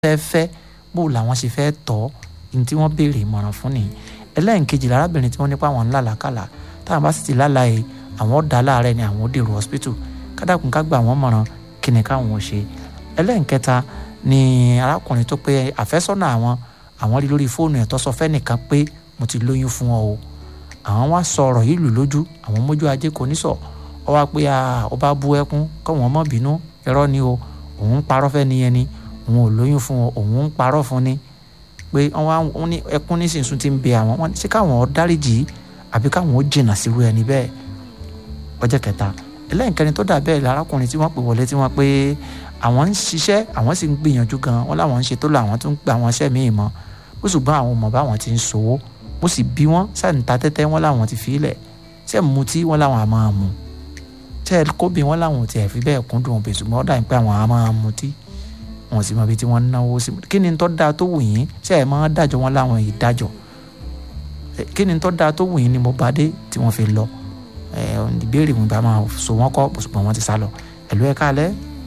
fẹ́ fẹ́ bó làwọn ṣe fẹ́ tọ́ ní tí wọ́n béèrè ìmọ̀ràn fún nìyí ẹlẹ́nkejì lárábìnrin tí wọ́n nípa àwọn ńlá làkàlà táwọn bá sì ti lálàá yìí àwọn ọ̀dà láàárẹ̀ ni àwọn ó dèrò hospital kádàkùn ká gbà wọ́n mọ̀ràn kí ni káwọn ò ṣe ẹlẹ́nkẹta ni arákùnrin tó pé àfẹ́sọ́nà àwọn àwọn rí lórí fóònù ẹ̀ tó sọ fẹ́nìkan pé mo ti lóyún fún ọ o àwọn wá sọ ọ̀rọ̀ yìí lù lójú àwọn mójú ajé kò ní sọ ọ wá pé ó bá bú ẹkún káwọn má bínú irọ́ ni o òun ń parọ́ fẹ́ niyẹn ni òun ò lóyún fún ọ òun ń parọ́ fún ni pé wọ́n ní ẹkún nísinsìnyí ti ń bẹ àwọn wọ́n ṣé káwọn ó dáríjì àbí káwọn ó jìnnà sírú ẹni bẹ́ẹ̀ ọjọ́ kẹta ẹlẹ́nkẹrin tó dà bẹ́ẹ̀ lárákùnrin tí wọ́n pè wọlé tí wọ́n pé àwọn ń ṣiṣẹ́ àwọn sì ń gbìyànjú gan wọ́n láwọn ń ṣe tó lọ àwọn tó ń gba àwọn iṣẹ́ míì mọ́ ó ṣùgbọ́n àwọn ọmọ báwọn ti ń ṣòwò mo sì bí wọ́n sẹ́ǹta tẹ́tẹ́ wọ́n láwọn ti fi ilẹ̀ ṣé mutí wọ́n láwọn á máa mu ṣé kóbi wọ́n láwọn ò tiẹ̀ fi bẹ́ẹ̀ kúndùn òbí ṣùgbọ́n ó dà ní pé àwọn á máa mutí wọn sì mọ ibi tí wọ́n ń náwó sí kí ni tó dáa tó wù yín ṣé ẹ̀ máa dájọ́ wọn láwọn yìí dájọ́ kí ni tó dáa tó wù yín ni mo bá dé tí wọ́n fi lọ ìbéèrè mi bá máa so wọ́n kọ́ ṣùgbọ́n wọ́n ti sá lọ ẹ̀lú ẹ̀ka alẹ́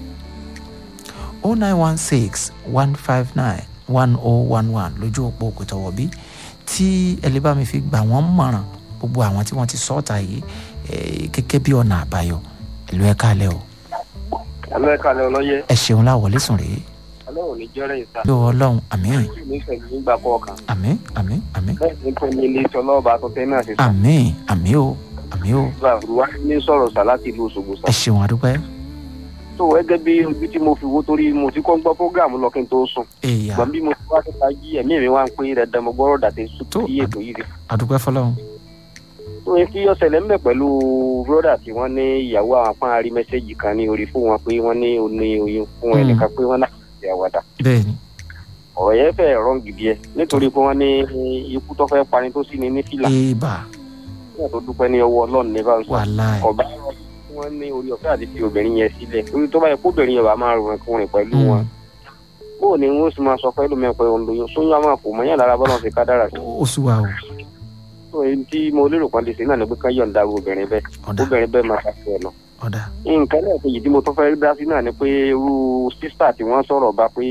o nine one six one five nine one oh one one lójú òpó òkútọ̀wọ̀ bí tí ẹ lè bá mi fi gbà wọ́n mọ̀ràn gbogbo àwọn tí wọ́n ti sọ́ọ̀tà yìí gẹ́gẹ́ bí ọ̀nà àbáyọ ẹ̀lú ẹ̀ka alẹ́ o. ẹ̀lú ẹ̀ka alẹ́ ọlọ́yẹ. ẹ ṣeun láwọlé sùn rèé ọlọ́run ní jẹ́rẹ̀ ìta. ló ọlọ́run àmín ní sẹ́yìn nígbà kọ̀ọ̀kan. àmín àmín àmín bẹ́ẹ̀ ni pé ní ilé iṣẹ́ ọlọ́ọ̀bà àtọ́tẹ́ náà ṣe sọ. àmín àmín o àmín o àbúrò ní sọ̀rọ̀ sá láti ìlú Òṣogbo sá. ẹ ṣeun àdúpẹ́. tó gẹ́gẹ́ bí ojú tí mo fi wo torí mo ti kọ́ ń gbọ́ prógráàmù lọ kí n tó sùn. èèyàn gbọ̀n bí mo ti wá síta jí ẹ̀mí mi wá ń pé rẹ̀ dán mo gbọ́rọ̀ dàtẹ́ Tó, sí ètò yìí. àdúpẹ́ fọlọ́run tó yẹ kí ọ̀sẹ̀lẹ̀ ń bẹ̀ pẹ̀lú bróda tí wọ́n ní ìyàwó àwọn apá àrí mẹ́sẹ̀gì kan ní orí fún wọn pé wọ́n ní oní oyún fún Mm. ẹnìkan pé wọ́n náà ṣe àwàdà. bẹ́ẹ̀ ni ọ̀rọ̀ yẹn fẹ́ rọ́ǹ gidi ẹ̀ nítorí pé wọ́n ní ikú tó fẹ́ pani tó sì ní ní fìlà èèbà nígbà tó dúpẹ́ ní ọwọ́ ọlọ́run ní bá ń sọ wàláì ọba wọn ní orí ọ̀fẹ́ àti fi obìnrin yẹn sílẹ̀ orí tó bá yẹ kóbìnrin yẹn bá máa rìn kúrin pẹ̀lú wọn bóò ni wọn sì máa sọ pẹ̀lú mi pé òun lóyún sóyún àwọn àpò mọ́yàn lára bọ́lá fi kádàrà sí ó sì wà o tó èyí tí mo lérò kan lè ṣe náà ni pé ká yọ̀ǹda obìnrin bẹ́ẹ̀ ọ̀dà obìnrin bẹ́ẹ̀ máa ṣàṣẹ ẹ̀ lọ. ọ̀dà nǹkan lẹ́ẹ̀kejì tí mo tún fẹ́ dá sí náà ni pé irú sísà tí wọ́n sọ̀rọ̀ bá pé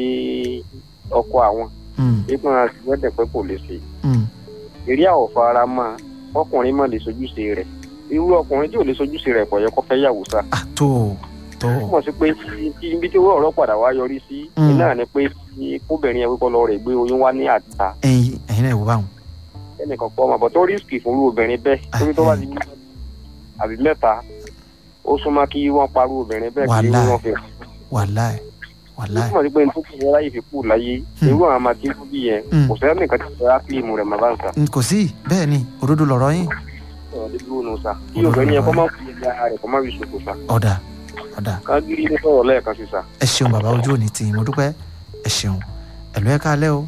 ọkọ àwọn Mm, pé kí wọ́n ti wẹ́dẹ̀ pé kò lè ṣe mm, eré àwọ̀ fara mọ́ ọkùnrin mọ̀ lè sojúṣe rẹ̀ irú ọkùnrin tí ò lè sojúṣe rẹ̀ kò yẹ kó fẹ́ yàwó sá ah tó tó túmọ̀ sí pé tí ibi tí ọ̀rọ̀ padà wá yọrí sí Mm. iná ni pé kí kóbìnrin yẹn wípọ́ lọ rẹ̀ gbé oyún wá ní àta ẹyin ẹyin náà wò báwọn ẹnìkan pọ̀ ọmọ bọ̀ tó rísìkì fún irú obìnrin bẹ́ẹ̀ torí tó bá ti bí àbí mẹ́ta ó súnmọ́ kí wọ́n parú obìnrin bẹ́ẹ̀ kí Wàláì. wọ́n fi wàláì wàláì túmọ̀ sí pé nítorí kí wọ́n ráyè fi kú láyé Mm. irú àwọn àmàtí kú bí yẹn Mm. kò sẹ́yìn nìkan tí wọ́n rá fíìmù rẹ̀ máa bá ń sà n kò sí bẹ́ẹ̀ ni òdodo lọ̀rọ̀ yín ọ̀rọ̀ dé dúró nù sà kí Olórí obìnrin yẹn kọ́ ọ̀rọ̀ máa fi ẹja rẹ̀ kọ́ máa fi ṣòfò sà ọ̀dà ọ̀dà kágírí ní sọ̀rọ̀ lẹ́ẹ̀kan sí sà. ẹ ṣeun bàbá ojú òní tì í mo dúpẹ́ ẹ ṣeun ẹ̀lú ẹ̀ka alẹ́ o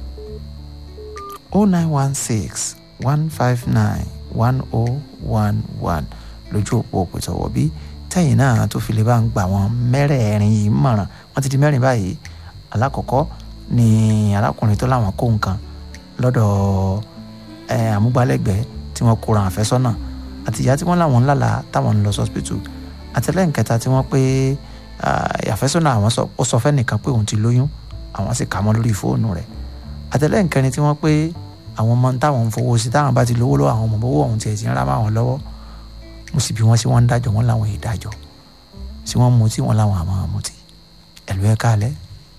o nine one six one five nine one oh one one lójú òpó òpètọ̀wọ̀ bí tẹ̀yìn náà tó fi lè bá ń gbà wọ́n mẹ́rẹ̀ẹ̀rin yìí mọ̀ràn wọ́n ti di mẹ́rin báyìí alákọ̀ọ́kọ́ ni arákùnrin tó láwọn kó nǹkan lọ́dọ̀ ẹ, àmúgbálẹ́gbẹ̀ẹ́ tí wọ́n kóra àfẹ́sọ́nà àti ìyá tí wọ́n láwọn ńlá la táwọn ń lọ sọ́spítù àtẹlẹ́nkẹta tí wọ́n pé ah, àfẹ́sọ́nà àwọn sọ ó sọ fẹ́nìkan pé òun ti lóyún àwọn sì kà mọ́ lórí fóònù rẹ̀ àtẹlẹ́nkẹrin tí wọ́n pé àwọn ọmọ táwọn ń fowó sí táwọn bá ti lówó lọ́wọ́ àwọn ọmọ owó ọ̀hún tiẹ̀ ti ń rá máwọn lọ́wọ́ mo sì bí wọ́n sí wọ́n ń dájọ́ wọ́n láwọn ìdájọ́ sí wọ́n mutí wọ́n láwọn àmọ́ mutí ẹ̀lú ẹ̀ka alẹ́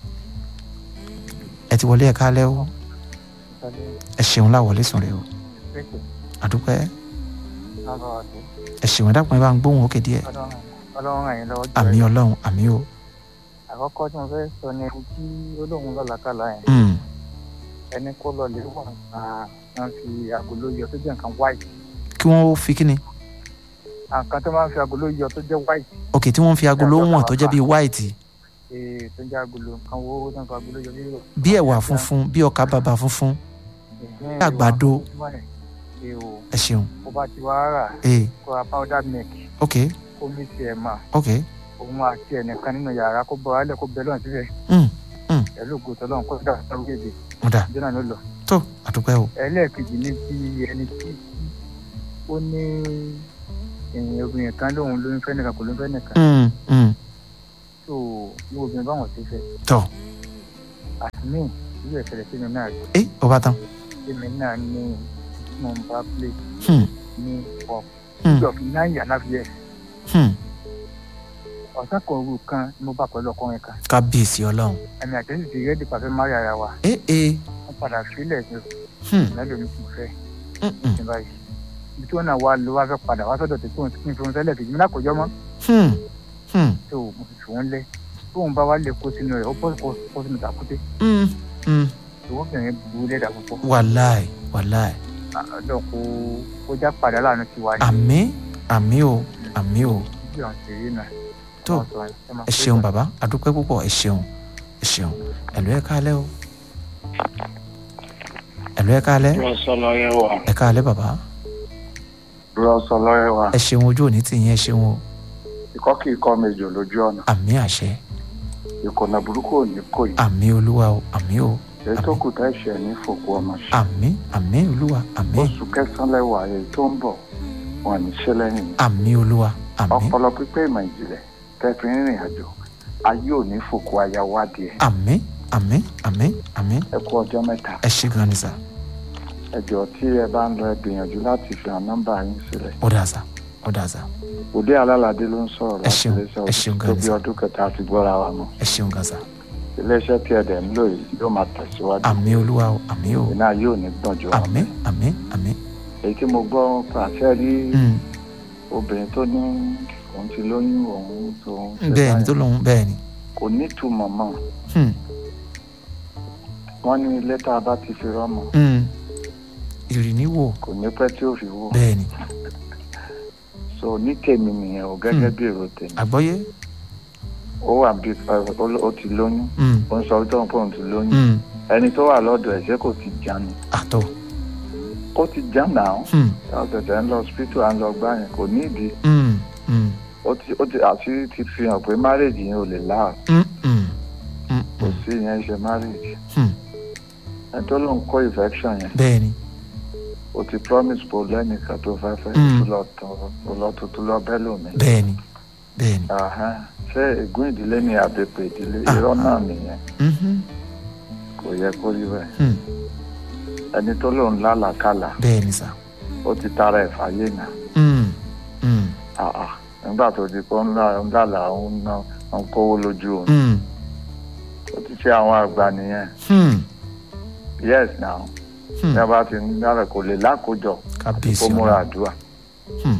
ẹ ti wọlé ẹ̀ka alẹ́ o ẹ ṣeun láwọlé sùn rẹ o àdúpẹ́ ẹ ṣeun ẹ dákun ẹ bá ń gbóhùn òkè díẹ̀ ọlọ́run àyìn lọ́wọ́ jù àmì ẹ́. ọlọ́run àmì o àkọ́kọ́ tí mo fẹ́ sọ ni ẹni tí olóhùn lọ́làkàlà yẹn Mm, ẹni kó lọ lè wà á wọ́n fi àgolo yọ tó jẹ́ nǹkan white kí wọ́n fi kíni nǹkan tó máa ń fi àgolo yọ tó jẹ́ white òkè tí wọ́n fi agolo wọ̀n tó jẹ́ bíi white ee tó jẹ́ àgolo nǹkan wo tó ń fi àgolo yọ lílò. bí ẹ̀wà funfun bí ọkà bàbà funfun àgbàdo. ee o ẹ ṣeun kó bá ti wá rà ee kó ra powder milk ok kó mí tiẹ̀ mà ok òun àti ẹnìkan nínú yàrá kó bọ́ wálẹ̀ kó bẹ́ lọ́n síbẹ̀ Mm, pẹ̀lú ògo tọ́lọ́run kó dà sáré èdè mo dà ìjọ náà ló lọ. tó àdúpẹ́ o ẹlẹ́ẹ̀kejì ní ti ẹni tí ó ní èèyàn obìnrin kan lóun ló ń fẹ́ nìkan kò ló ń fẹ́ nìkan Mm, mm, tó ní obìnrin báwọn ti fẹ́ tọ́ àmì ìlú ìṣẹ̀lẹ̀ sínú náà rí ẹ ọba tán èmi náà ní mo ń bá play Hmm, ní pop hmm, ìjọ fi náà yà náà fi yẹ hmm. ọ̀sán kan òru kan ni mo bá pẹ̀lú ọkùnrin kan kábíyèsí ọlọ́run ẹ̀mí àtẹ́sí ti rẹ́dí pàfẹ́ márì ara wa ẹ ẹ wọ́n padà sílẹ̀ ní hmm, mẹ́lòó ní kò fẹ́ hmm, hmm, ní báyìí ibi tí wọ́n náà wá lọ wá fẹ́ padà wá sọ́dọ̀ tí kò ní fi wọn sẹ́lẹ̀ kejì mi náà kò jọ mọ́ hmm, hmm, tó mo fi fòun lẹ̀ tóun bá wá lè kó sínú rẹ̀ ó bọ́ kó sínú tàkúté hmm, hmm. ìwọ́bìnrin burú lẹ́dà púpọ̀ wàláì wàláì ọ̀dọ̀ kó kó já padà láàánú tiwa ní àmì àmì o àmì o ibi ọ̀hún ṣe rí náà. tó ẹ ṣeun bàbá adúpẹ́ púpọ̀ ẹ ṣeun ẹ ṣeun ẹ̀lú ẹ káalẹ́ o ẹ̀lú ẹ káalẹ́ rọ́sọ̀lọ́yẹ̀ wà ẹ káalẹ́ bàbá rọ́sọ̀lọ́yẹ̀ wà ẹ ṣeun ojú òní tì yín ẹ ṣeun o ikọ́ kì í kọ́ méjì lójú ọ̀nà àmì àṣẹ ìkọ̀nà burúkú ò ní kò yìí àmì olúwa o àmì o èyí tó kù tá ìṣẹ̀ ní fòkú ọmọ ṣe àmì àmì olúwa àmì oṣù kẹsàn-án lẹ́wà èyí tó ń bọ̀ wọn ní ṣe lẹ́yìn àmì olúwa àmì ọpọlọ pípé ìmọ̀ ìjìnlẹ̀ tẹ́fì rìnrìn àjò ayé ò ní fòkú ayáwádìí ẹ̀ àmì àmì àmì àmì ẹ kú ọjọ́ mẹ́ta ẹ ṣe gan ni sà ẹ jọ̀ọ́ tí ẹ bá ń lọ ẹ gbìyànjú láti fi hàn nọ́mbà yín sílẹ̀ ó dà sà ó dà sà òde alálàdé ló ń sọ̀rọ̀ Ẹ láti ṣeun, iléeṣẹ́ ẹ ṣeun òbí gan tó ni bí sà. ọdún kẹta àti gbọ́ra wa mọ́ ẹ ṣeun gan sà iléeṣẹ́ tí ẹ dẹ̀ ń lò yìí yóò máa tẹ̀síwájú àmì olúwa o àmì o iná yóò ní gbọ̀njọ́ wọn àmì àmì àmì èyí tí mo gbọ́ pàṣẹ rí Hmm, obìnrin tó ní òun ti lóyún òun tó ń ṣe bẹ́ẹ̀ ni báyìí tó lóun bẹ́ẹ̀ ni kò nítumọ̀ mọ́ Hmm, wọ́n ní lẹ́tà bá ti fi rọ́mọ hmm. ìrìníwò kò ní pẹ́ tí ó fi wò bẹ́ẹ̀ ni so ní tèmi nìyẹn o gẹ́gẹ́ bí èrò tèmi àgbọ́yé ó wà bí ó ti lóyún Hmm, ó ń sọ wípé òun pé òun ti lóyún hmm. ẹni tó wà lọ́dọ̀ ẹ̀ ṣé kò ti jà ni àtọ̀ ó ti jà náà Hmm, ọ̀tẹ̀tẹ̀ ń lọ hospital à ń lọ gbá yẹn kò ní ìdí hmm, hmm, ó ti ó ti àṣírí ti fi hàn pé marriage yẹn ò lè láà hmm, hmm, hmm, kò hmm, sí yẹn ṣe marriage hmm. ẹni tó lóun kó infection yẹn bẹ́ẹ̀ ni o ti promise pò lẹ́nìkan tó fẹ́ fẹ́ Mm. tó lọ tọ̀ tó lọ tó tó lọ bẹ́ẹ̀ lómi. bẹ́ẹ̀ ni bẹ́ẹ̀ ni Àhán. ṣé ègún ìdílé ni àbẹ̀pẹ̀ ìdílé Ah, irọ́ náà ah. nìyẹn Mhm, kò yẹ kó rí bẹ́ẹ̀. hmm. ẹni tó lòun lálàkàlà bẹ́ẹ̀ ni sà ó ti tara ẹ̀ fàyè náà. Hmm, hmm, Àhà. nígbà tó di pé ńlá ńlá òun náà ń kówó lójú òun hmm, ó ti ṣe àwọn àgbà nìyẹn hmm, yes now hmm. bí a bá ti ń dára kò lè lákòjọ kábíyèsí kó múra ọlọ́run àdúrà Hmm,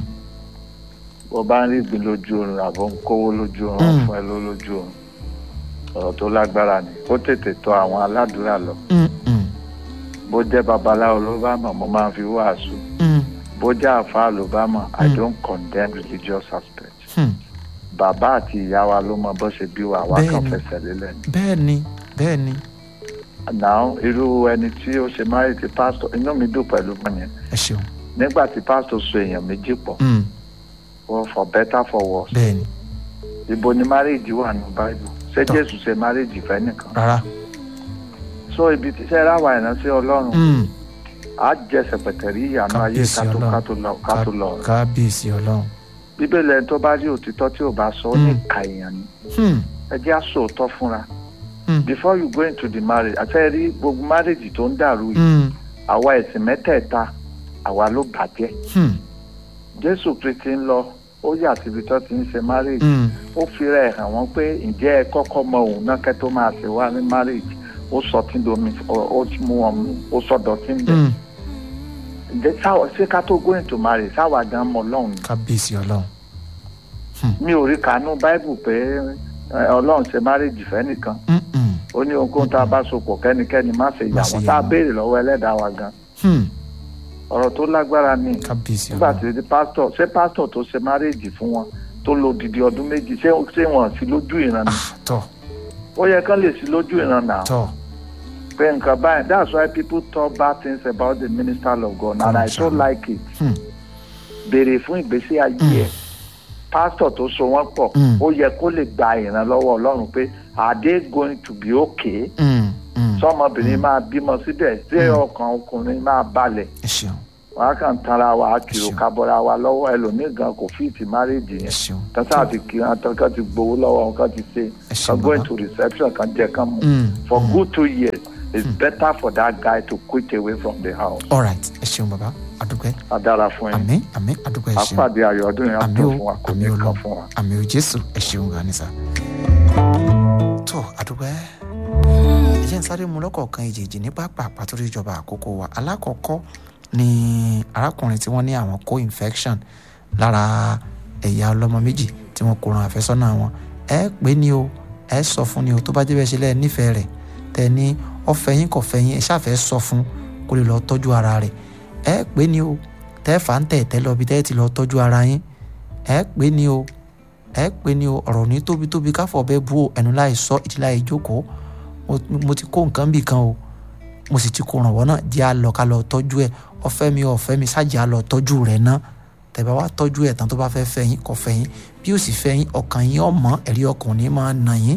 bó bá ń rí ìgbín lójú oorun àbọ̀ ń kówó lójú oorun Mm. fún ẹ ló lójú oorun ọ̀rọ̀ tó lágbára ni ó tètè tọ̀ àwọn aládùúrà lọ hmm, hmm, bó jẹ́ babaláwo ló bá mọ̀ mo máa ń fi wàásù hmm, bó jẹ́ àfáà ló bá mọ̀ i Mm. don't condemn religious aspect hmm. bàbá àti ìyá wa ló mọ bó ṣe bí wa àwa kan Bẹ́ẹ̀ni. fẹsẹ̀ lélẹ̀ ni. bẹ́ẹ̀ ni bẹ́ẹ̀ ni now irú ẹni tí ó ṣe máa ti pásítọ̀ inú mi dùn pẹ̀lú mọ́ yẹn ẹ ṣeun nígbà tí pásítọ̀ so èèyàn méjì pọ̀ Hmm, for for better for worse bẹ́ẹ̀ ni ibo ni marriage wà ní bible ṣé Tọ́. jésù ṣe marriage fẹ́ nìkan rárá so ibi tí iṣẹ́ ráwa ìránṣẹ́ ọlọ́run Hmm, á jẹ sẹ̀pẹ̀tẹ̀rí ìyànà ayé Kábíyèsí ká tó Ọlọ́run. ká tó lọ ká tó lọ ká- kábíyèsí ọlọ́run bíbélì ẹni tó bá rí òtítọ́ tí ò bá sọ ó ní Mm. ìka èèyàn ni Hmm, ẹ jẹ́ àsòótọ́ fúnra hmm, before you go into the marriage àti rí gbogbo marriage tó ń dàrú yìí hmm, àwa ẹ̀sìn mẹ́tẹ̀ẹ̀ta àwa ló bàjẹ́ hmm, jésù kristi ń lọ ó yà síbi tó ti ń ṣe marriage hmm. ó fi rẹ̀ hàn wọ́n pé ǹjẹ́ ẹ kọ́kọ́ mọ òun náà kẹ́ tó máa ṣe wá ní marriage ó sọ tí domi ó- ó mú wọn mú ó sọ dọ̀tí ń bẹ̀ Hmm, ǹjẹ́ sáwọ ṣé ká tó go into marriage sáwà gan mọ ọlọ́run ni kábíyèsí ọlọ́run mi ò rí kànú bible pé ẹ, ọlọ́run ṣe marriage fẹ́ nìkan Hmm, hmm, ó ní ohunkóhun tá a bá so pọ̀ kẹ́nikẹ́ni má ṣe yà Má ṣe wọ́n yà tá a wọ́n. béèrè lọ́wọ́ ẹlẹ́dàá wa gan hmm. ọ̀rọ̀ tó lágbára ni kábíyèsí nígbà ọlọ́run tí di pásítọ̀ ṣé pásítọ̀ tó ṣe marriage fún wọn tó lo didi ọdún méjì ṣé ṣé wọn sí lójú ìran ni Ah, tọ́ ó yẹ kán lè sí lójú ìran náà tọ́ pé nǹkan báyìí that's why people talk bad things about the minister of God and I so like it Hmm. béèrè fún ìgbésí ayé ẹ̀ pásítọ̀ tó so wọ́n pọ̀ Mm. ó yẹ kó lè gba ìrànlọ́wọ́ ọlọ́run pé are they going to be okay Hmm, hmm. sọmọbìnrin máa bímọ síbẹ̀ tí Mm. ọkàn ọkùnrin máa balẹ̀ ẹ ṣeun wọn á kàn tanra wa á kiri Ṣeun. ká bọ́ra wa lọ́wọ́ ẹlòmíì gan kò fíìtì márèèjì ẹ yẹn ṣeun tọ́sà àti kí wọn tán kán ti gbowó lọ́wọ́ wọn kán ti ṣe ẹ ṣeun kan go bàbá into reception kan jẹ kan mu Mm, for mm. good two years it's better for that guy to quit away from the house all right ẹ ṣeun bàbá adúpẹ́ adára fún yín àmín àmín adúpẹ́ ẹ ṣeun àpàdé ayọ̀ ọdún yẹn á àmì tó o fún wa kò àmì ní o kan lọ fún wa. àmì o jésù ẹ ṣeun gan ni sà. tó àdúgbò ẹ jẹ́ ń sáré mu lọ́kọ̀ọ̀kan ìjèjì ní pápá àpàtúrò ìjọba àkókò wa alákọ̀ọ́kọ́ ni arákùnrin tí wọ́n ní àwọn kó infection lára ẹ̀yà ọlọ́mọ méjì tí wọ́n kó ran àfẹ́sọ́nà wọn ẹ pé ní o ẹ sọ fún ni o tó bá jẹ́ bẹ́ẹ̀ ṣe lẹ́ẹ̀ nífẹ̀ẹ́ rẹ̀ tẹ ní ọ̀fẹ́ yín kò fẹ́ yín ẹ ṣàfẹ́ sọ fún kó lè lọ tọ́jú ara rẹ̀ ẹ pé ní o tẹ́ fà ń tẹ̀ tẹ́ lọ bí tẹ́ ti lọ tọ́jú ara yín ẹ pé ní o ẹ pé ní o ọ̀rọ̀ ní tóbi tóbi káfọ̀ bẹ́ẹ̀ bú o ẹnu láì sọ ìdí láì jókòó mo- mo ti kó nǹkan bì kan o mo sì ti kó rànwọ́ náà jẹ́ àlọ́ ká lọ tọ́jú ẹ̀ ọ̀fẹ́ mi ọ̀fẹ́ mi ṣáàjì àlọ́ tọ́jú rẹ̀ náà tẹ̀bá wá tọ́jú ẹ̀ tán tó bá fẹ́ fẹ́ yín kò fẹ́ yín bí ó sì fẹ́ yín ọkàn yín ọmọ ẹ̀rí ọkàn ò ní máa nà yín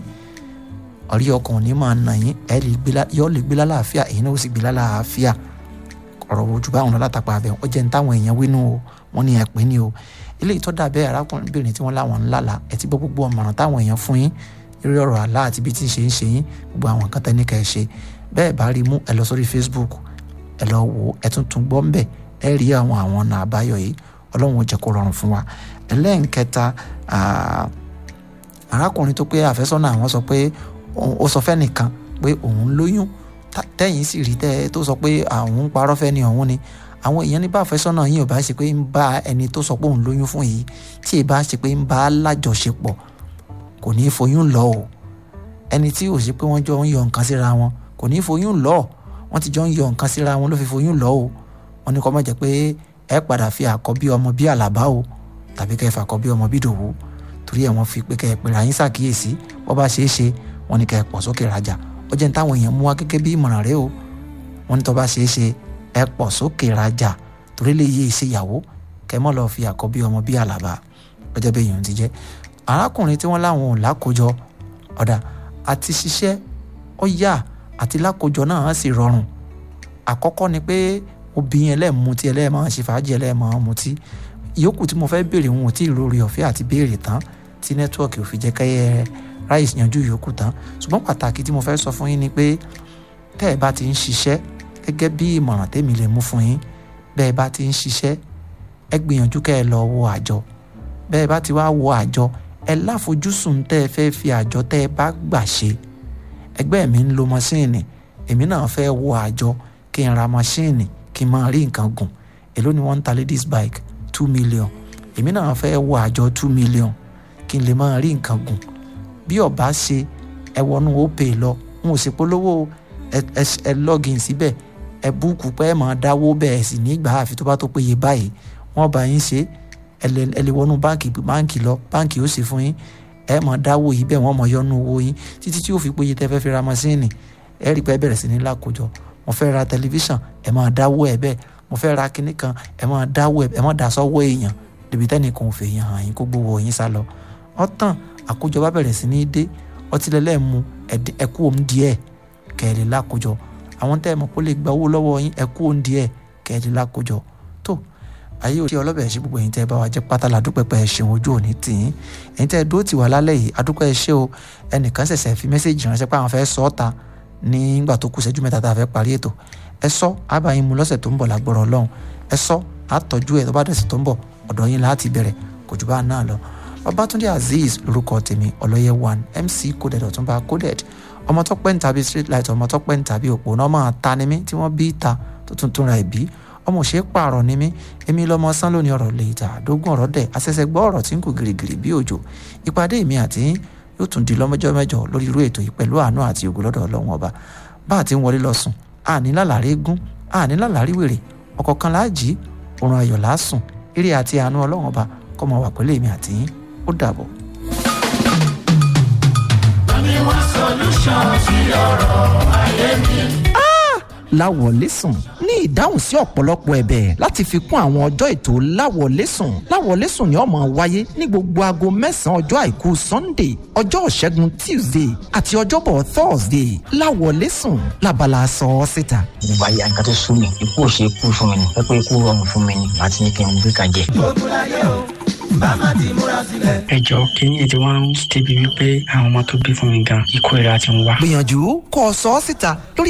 ẹ̀rí ọkàn ò ní máa nà yín ẹ̀ lè gbé lá- yọ́ lè gbé lálàáfíà èyí náà ó sì gbé lálàáfíà ọ̀rọ̀ ojú báwọn lọ látàpá abẹ ó jẹ́ ní táwọn èèyàn wínú o wọ́n ní ẹ̀pẹ́ ní o eléyìí tó dàbẹ́ arákùnrin tí wọ́n láwọn ńlá la ẹ̀ ti gbọ́ gbogbo ọ̀mọ̀ràn táwọn èèyàn fún yín lórí ọ̀rọ̀ àlá àti bí tí ń ṣe ń ṣe yín gbogbo àwọn nǹkan tẹ́ni kẹ́ ẹ ṣe bẹ́ẹ̀ bá rí mú ẹ lọ sórí Facebook ẹ lọ wò ó ẹ tún tún gbọ́ ń bẹ̀ ẹ rí àwọn àwọn ọ̀nà àbáyọ yìí ọlọ́run ó jẹ́ kó rọrùn fún wa ẹlẹ́nkẹta ah, arákùnrin tó pé àfẹ́sọ́nà àwọn sọ pé òun- ó sọ fẹ́nìkan pé òun lóyún tá- tẹ́yìn sì rí tẹ́ tó sọ pé àwọn ń parọ́ fẹ́ ni òun ni àwọn èèyàn ní bá àfẹ́sọ́nà yìí ò bá ṣe pé ń bá ẹni tó sọ pé òun lóyún fún yìí tí ì bá ṣe pé ń bá a lájọṣepọ̀ kò ní í foyún lọ o ẹni tí ò ṣe pé wọ́n jọ ń yọ nǹkan síra wọn kò ní í foyún lọ wọ́n ti jọ ń yọ nǹkan síra wọn ló fi foyún lọ o wọ́n ní kó má jẹ́ pé ẹ padà fi àkọ́bí ọmọ bí àlàbá o tàbí kẹ́ ẹ fà àkọ́bí ọmọ bí dòwú torí ẹ̀ wọ́n fi pé kẹ́ ẹ pèrè àyín ṣàkíyèsí bọ́ bá ṣeé ṣe wọ́n ní kẹ́ ẹ pọ̀ sókè rajà ó jẹ́ ní táwọn èèyàn mú wá gẹ́gẹ́ bí ìmọ̀ràn rẹ o wọ́n ní tó bá ṣeé ṣe ẹ pọ̀ sókè rajà torí lè yé ìṣèyàwó kẹ́ mọ́ lọ fi àkọ́bí ọmọ bí àlàbá ọjọ́ bẹ́ẹ̀ yòó ti jẹ́ arákùnrin tí wọ́n láwọn ò lákòjọ ọ̀dà àti ṣiṣẹ́ ó yá àti lákòjọ náà á sì rọrùn àkọ́kọ́ ni pé obìnrin ẹlẹ́mutí ẹlẹ́mọ̀ ṣe fàájì ẹlẹ́mọ̀ mutí ìyókù tí mo fẹ́ béèrè wọn ò tí ì lórí ọ̀fẹ́ àti béèrè tán tí nẹ́tíwọ̀kì ò fi jẹ́ kẹ́yẹ ráìsì yanjú ìyókù tán ṣùgbọ́n pàtàkì tí mo fẹ́ sọ fún yín ni pé tẹ́ ẹ bá ti ń ṣiṣẹ́ gẹ́gẹ́ bí ìmọ̀ràn tèmi lè mú fún yín bẹ́ẹ̀ bá ti ń ṣiṣẹ́ ẹ gbìyànjú kẹ́ ẹ lọ wo àjọ bẹ́ẹ̀ bá ti wá wo àjọ ẹ láfojúsùn tẹ́ ẹ fẹ́ fi àjọ tẹ́ ẹ bá gbà ṣe ẹgbẹ́ mi ń lo mọ́ṣíìnì èmi náà fẹ́ wo àjọ kí n ra mọ́ṣíìnì kí n máa rí nǹkan gùn èló ni wọ́n ń ta ladies bike two million èmi náà fẹ́ wo àjọ two million kí n lè máa rí nǹkan gùn bí ọba ṣe ẹ wọnú opay lọ n ò sì polówó ẹ ẹ ẹ login síbẹ̀ ẹ búùkù pé ẹ máa dáwó bẹ́ẹ̀ sì nígbà àfi tó bá tó péye báyìí wọ́n bá yín ṣe ẹ lè ẹ lè wọnú báǹkì báǹkì lọ báǹkì ó sì fún yín ẹ máa dáwó yìí bẹ́ẹ̀ wọ́n máa yọnu owó yín títí tí ó fi péye tẹ́ fẹ́ fi ra masíìnì ẹ rí i pé ẹ bẹ̀rẹ̀ sí ní lákòjọ mo fẹ́ ra tẹlifíṣàn ẹ máa dáwó ẹ bẹ́ẹ̀ mo fẹ́ ra kinní kan ẹ máa dáwó ẹ ẹ máa dà sọ́wọ́ èèyàn débi tẹ́nìkan ò fẹ́ yàn hàn yín kó gbowó yín sá lọ ọ̀tàn àkójọ bá bẹ̀rẹ̀ sí ní dé ọtí lẹ́lẹ́ mu ẹ̀kú òun díẹ̀ kẹ́ẹ̀lẹ́ lákòjọ àwọn tẹ́ ẹ mọ̀ kó lè gba owó lọ́wọ́ yín ẹ̀kú òun díẹ̀ kẹ́ẹ̀lẹ́ lákòjọ tó ayé òṣì ọlọ́bẹ̀ ṣe gbogbo ẹ̀yin tẹ́ ẹ bá wa jẹ́ pátá la dúpẹ́ pẹ́ ẹ ṣeun ojú òní tì yín ẹ̀yin tẹ́ ẹ dúró tì wá lálẹ́ yìí adúpẹ́ ẹ ṣé o ẹnìkan ṣẹ̀ṣẹ̀ fi mẹ́sẹ̀jì ránṣẹ́ pé àwọn fẹ́ sọ ọ́ ta nígbà tó kù ṣẹ́jú mẹ́ta tá a fẹ́ parí ètò ẹ sọ àbáyín mu lọ́sẹ̀ tó ń bọ̀ lágbọ́rọ̀ ọlọ́run ẹ sọ àtọ́jú ẹ̀ tó bá dẹ̀sẹ̀ tó ń bọ̀ ọ̀dọ̀ yín láti bẹ̀rẹ̀ kò jù bá náà lọ babatunde azeez lorúkọ tèmi ọlọyẹ one mc coded ọtúnba coded ọmọ tó pẹ́ ń tàbí street light ọmọ tó pẹ́ ń tàbí òpó náà máa ta ni mí tí wọ́n bí ta tó tún tún ra ìbí ọmọ òṣèré pààrọ̀ ni mí èmi lọ́mọ sán lónìí ọ̀rọ̀ lè ta àdógún ọ̀rọ̀ dẹ̀ àṣẹ̀ṣẹ̀ gbọ́ ọ̀rọ̀ tí ń kù gìrìgìrì bí òjò ìpàdé mi àti yóò tún di lọ́mọjọ́ mẹ́jọ lórí irú ètò yìí pẹ̀lú àánú àti ògo lọ́dọ̀ ọlọ́run ọba bá a ti ń wọlé lọ sùn àní lálàrí gún àní lálàrí wèrè ọ̀kọ̀ọ̀kan láàjì òrùn ayọ̀ lásùn eré àti àánú ọlọ́run ọba kọ́ mọ wà pẹ̀lú èmi àti yín ó dàbọ̀. láwọlẹ́sùn ní ìdáhùn sí ọ̀pọ̀lọpọ̀ ẹ̀bẹ̀ láti fi kún àwọn ọjọ́ ètò láwọlẹ́sùn láwọlẹ́sùn ni ó máa wáyé ní gbogbo aago mẹ́sàn-án ọjọ́ àìkú sunday ọjọ́ ìṣẹ́gun tuesday àti ọjọ́bọ̀ thursday láwọlẹ́sùn labala sọ ọ́ síta. ìgbà yà nǹkan tó sún mi ikú ò ṣe é kú fún mi ni pẹ́pẹ́ ikú rọrùn fún mi ni àti ní kí n gbé kan jẹ. ẹ jọ kínní ètò wọn ń débi wípé àwọn ọmọ tó bí fún mi gan ikú ìra ti ń wá. gbìyànjú kó o sọ ọ́ síta lórí